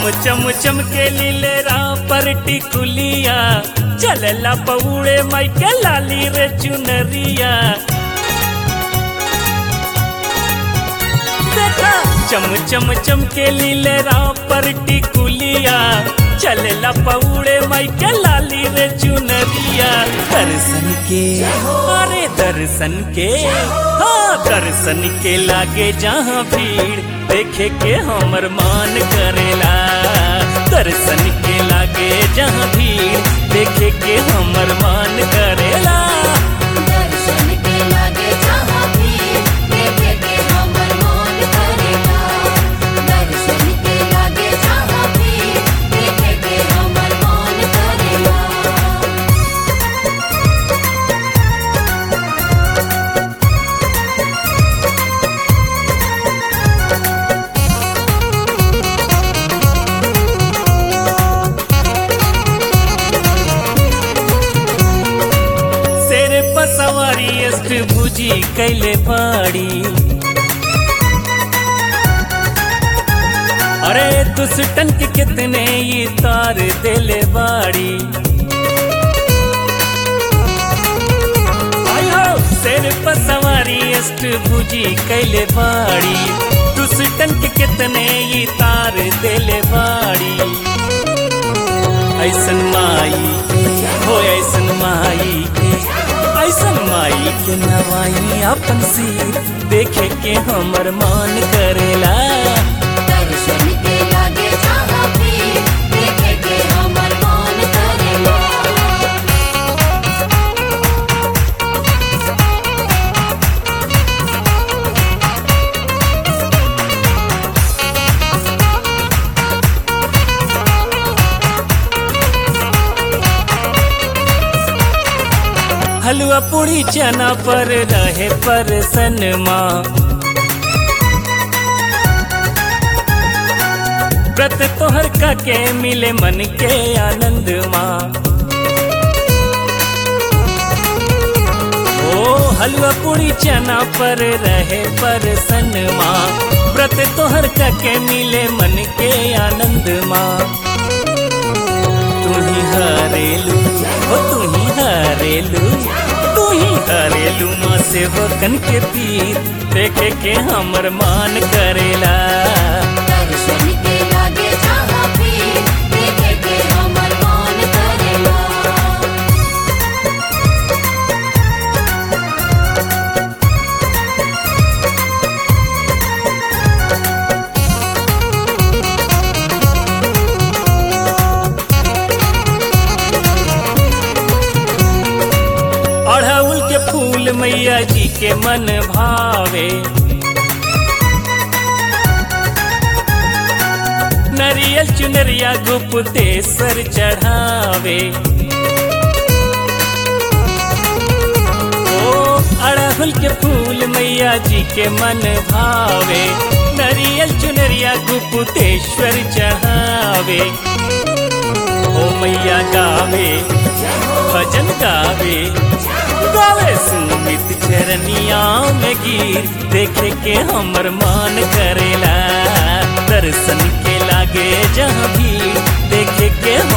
चम चमके लीलेरा पर टिकुलिया चलला पौड़े माई के लाली रे चुनरिया देखा चम चम चमके लीलेरा पर टिकुलिया चलला पौड़े माई के लाली रे चुनरिया दर्शन के अरे दर्शन के हाँ दर्शन के लागे जहाँ भीड़ देखे के हमर मान करेला दर्शन के लागे जहाँ भीड़ देखे के हमर मान करेला दर्शन के लागे जहाँ भी देखे के हमर मन करेला दर्शन के लागे जहाँ भी देखे के हमर मन करेला शेर पर सवारी अष्ट भुजी कैले बाड़ी अरे दुष्टन के कितने ये तार देले बाड़ी आयो शेर पर सवारी अष्ट भुजी कैले बाड़ी दुष्टन के कितने ये तार देले बाड़ी ऐसन माई हो ऐसन माई के ऐसन माई के नवाई अपन सिर देखे के हमर मान करेला दर्शन के लागे जहाँ भी देखे के हमर मन करेला हलवा पूरी चना पर रहे पर सनमा व्रत तोहर का के मिले मन के आनंद माँ ओ हलवा पूरी चना पर रहे पर सनमा व्रत तोहर का के मिले मन के आनंद माँ तू ही हरेलू ओ तू ही हरेलू तू ही हरेलू माँ सेवकन के पीर देखे के हमर मान करेला दर्शन के लागे जहाँ भी देखे के हमर मन करेला अड़हुल के फूल मैया जी के मन भावे नरियल चुनरिया गुप्तेश्वर चढ़ावे ओ अड़हुल के फूल मैया जी के मन भावे नरियल चुनरिया गुप्तेश्वर चढ़ावे ओ मैया गावे भजन गावे गावे सुमित चरनिया में गिर देखे के हमर मान करेला दर्शन के लागे जहाँ भी देखे के